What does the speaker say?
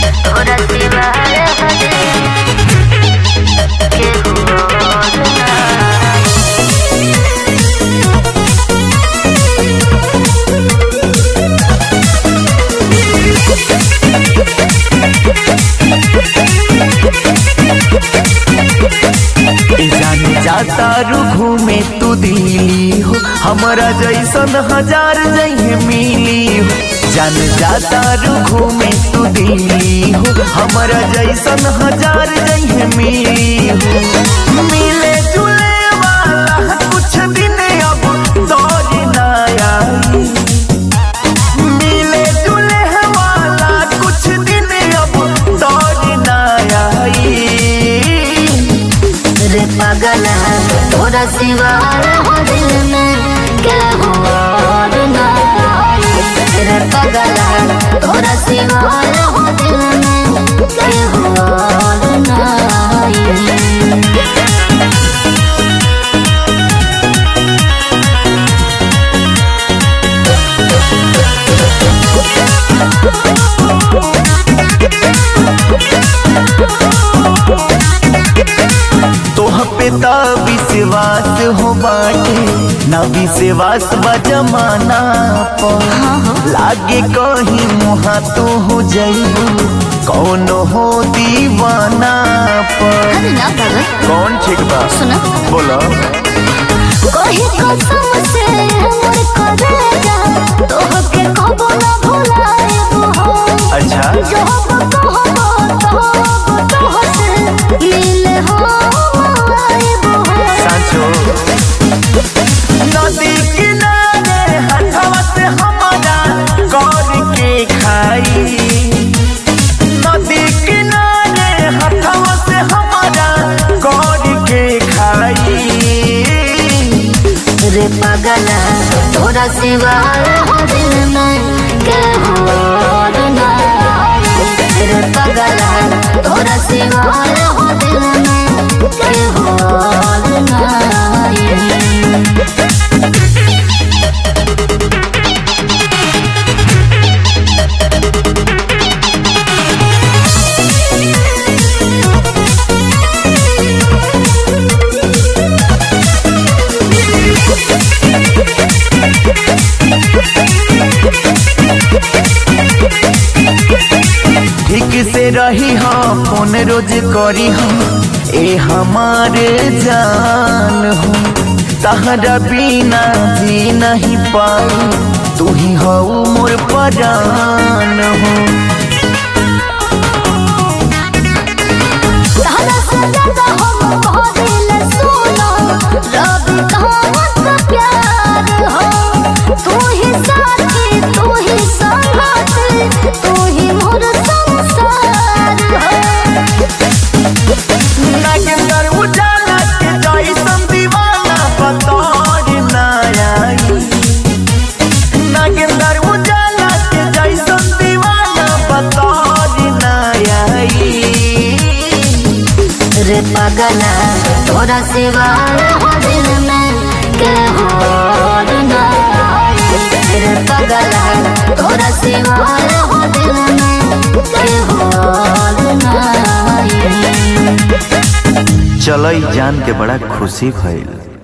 तोरा सिवा हरे केहू और नाही ए जाने जाता रू घूमे तू दिल्ली हो हमारा जैसन हजार जहे मिली हो जान जाता रू घूमे तू दिल्ली हो हमारा जैसन हजार जहे मिली हो मिले जुले वाला कुछ दिन अब दौर ना आई मिले जुले वाला कुछ दिन अब दौर ना आई रे पगला तोरा सिवा हो दिल में केहू और नाही रे पगला तोरा सिवा हो दिल में केहू और नाही तोह पे ता विश्वास हो बाटे ना विश्वास बा जमाना पर लागे कहीं मुहा तो हो जाइबू कौन हो दीवाना पर अरे ना पागल कौन ठीक बा सुना बोलो कोई कसम से हमर करेगा तोहके कबो ना भुलाएबो हो अच्छा जो हम कहबो तो तोहसे मिले हो आएबो हो साचो नदी किनारे हथवा से हमारा गौर के खाई नदी किनारे हथवा से हमारा गौर के खाई रे पगला तोरा सिवा हो दिल में केहू और नाही रे पगला तोरा सिवा हो दिल में केहू और नाही ठीक से रही हम फोन रोज करी हम ए हमारे जान हो तहरा बिना जी नहीं पाऊ तू ही हो मोर परान हो तारा से ज्यादा हम कहदिल सुनो रब कहमत प्यार हो तू ही साथी तू ही संगाती तू ही मोर संसार हो नागेंद्र उजाला के जैसन दीवाना बतौर ना आई नागेंद्र उजाला के जैसन दीवाना बतौर ना आई रे पगला तोरा सिवा हो दिल में केहू और नाही रे पगला तोरा सिवा हो दिल में केहू और नाही चलो ई जान के बड़ा खुशी भइल